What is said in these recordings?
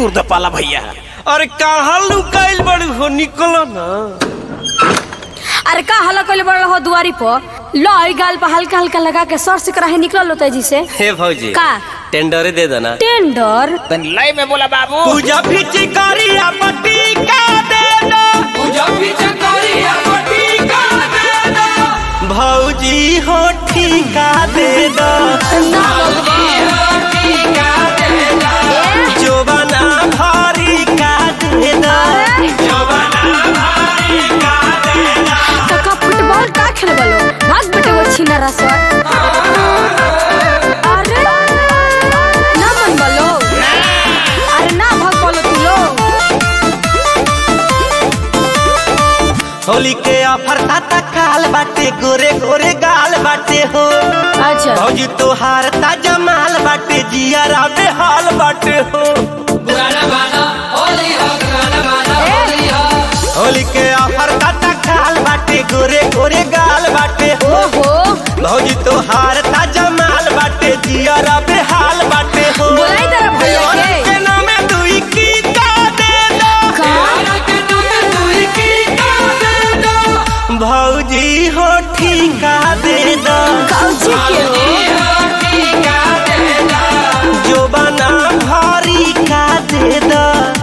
तूर द पाला भैया अरे कहाँ लुकाइल बड़ी हो निकलो ना अरे का हल्ला कइले बड़ हो दुआरी पर लो ई गाल पर हल्का हल्का लगा के सर से कराहे निकल लो तेजी से हे भौजी का टेंडरे दे देना टेंडर तन लय में बोला बाबू पूजा फिची करिया पट्टी का दे दो भौजी हो ठीका दे दो जोबना भारी का दे दो काका फुटबॉल का खेल बलो भाग बेटे वो छीना रसवा अरे ना मन बलो अरे ना भाग बोलो तू लो होली के ऑफर ताता काल बाटे गोरे गोरे गाल बाटे हो अच्छा भौजी तोहार ताजा माल बाटे जिया रावे हाल बाटे हो होली के ऑफर ताता काल बाटे गोरे गोरे गाल बाटे हो ओहो भौजी तोहार ताजा माल बाटे जिया रावे हाल बाटे हो बोलाई तेरा भैया के के नामे दुई की का दे दो का भौजी हो ठीका दे दो काउची के हो जो बना भारी का दे दो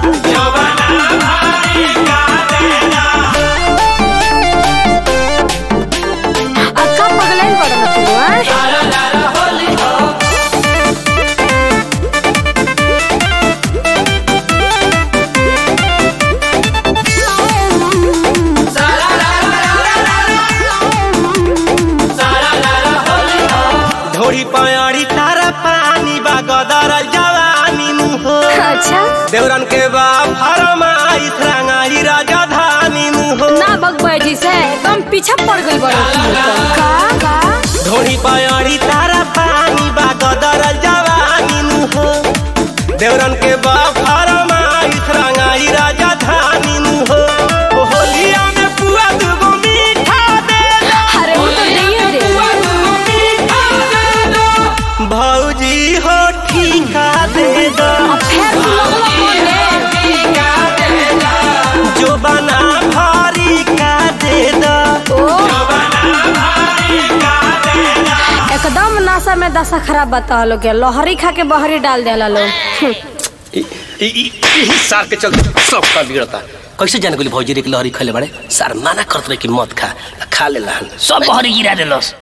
अक्का पगलाइन पड़ ना तू हैं? ढोरी पयाड़ी तारा पानी बा गदर जवानी मुहो अच्छा देवरन के बा फरमाई रंगाई राजधानी मुहो ना बगबै जी से एकदम पीछे पड़ गई बड़ो का का ढोरी पयाड़ी तारा पानी बा गदर जवानी मुहो देवरन के बा फरमाई रंगाई राजधानी मुहो ओ होलिया में पुआ दुगो मीठा दे दो अरे वो तो नहीं दे भौजी हो ठीका दे दो अब फिर तू लगलो बोले जो बना भारी का दे दो ओ एकदम नशा में दशा खराब बता लो के लोहरी खा के बहरी डाल देला लोग यही सार के चलते सब का बिगड़ता कैसे जाने गोली भौजी रे के लहरी खले बड़े सार माना करत रहे कि मत खा खा ले सब बहरी गिरा देलस